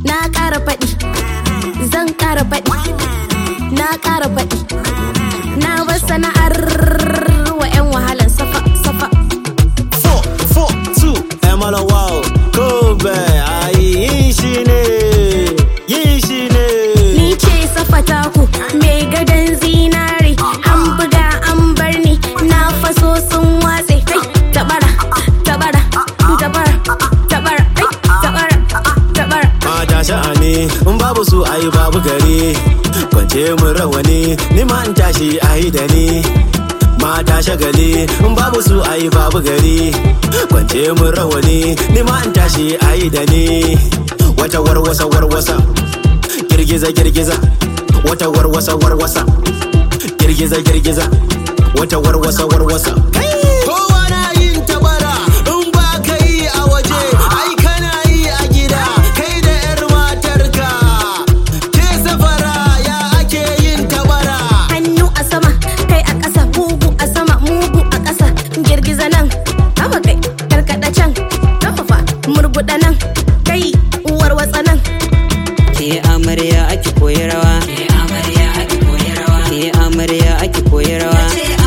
na ƙara faɗi zan ƙara faɗi na ƙara faɗi na bar sana'ar wa 'yan wahalan safa safa four, four, two, Emala wow, Kobe, ayi yin shi ne, yin shi ne. ni ce safa taku mai gadon zinare an buga an bar ni na faso sun watse kai tabara tabara tabara tabara ai tabara tabara Mata sha'ani, in babu su ayi babu gari, kwance mun rawani, ni ma in tashi ayi da ni. Mata shagali, in babu su ayi babu gari, kwance mun rawani, ni ma in tashi ayi da ni. Wata warwasa warwasa, girgiza girgiza, wata warwasa warwasa, girgiza girgiza, wata warwasa warwasa. Kowa na yin tabara in ba ka yi a waje, ai kana yi a gida, kai da 'yar matarka. Ke safara ya ake yin tabara. hannu a sama kai a ƙasa mugu a sama mugu a ƙasa girgiza nan haba kai karkada can kafafa murguda nan kai uwar watsa nan ke amarya ake koyi rawa ke amarya ake koyi rawa ke amarya ake koyi rawa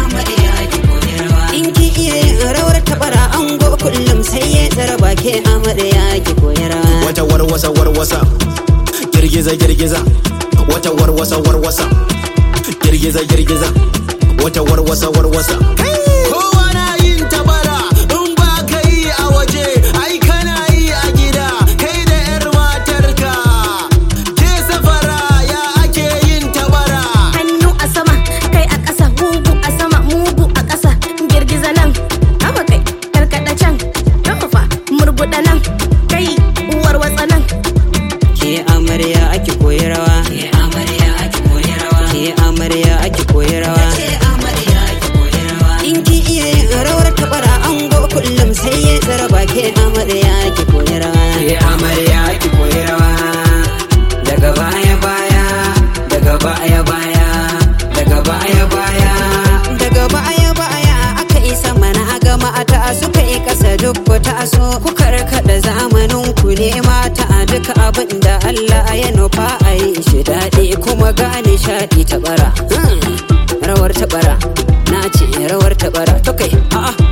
in ki iya yin rawar tabara ango kullum sai ya tsaraba ke amarya ake koyi rawa wata warwasa warwasa girgiza girgiza wata warwasa warwasa girgiza girgiza wata warwasa warwasa Kowa na yin tabara in ba ka yi a waje, ai kana yi a gida, kai da 'yar matarka. Ke safara ya ake yin tabara. hannu a sama kai a ƙasa mugu a sama mugu a ƙasa girgiza nan haba kai karkada can kafafa murguda nan kai uwar watsa nan ke amarya ake koyi rawa ke amarya ake koyi rawa ke amarya ake koyi rawa in ki iya yin rawar tabara ango kullum sai ya tsaraba ke amarya ake koyi rawa ke amarya ake koyi rawa daga baya baya daga baya baya daga baya baya daga baya baya aka yi sama na gama ta suka yi kasa duk ku taso ku karkada zamanin ku ne mata a duka abin da Allah ya nufa a yi shi daɗi kuma gane shaɗi ta bara rawar ta bara na ce rawar ta bara to kai a'a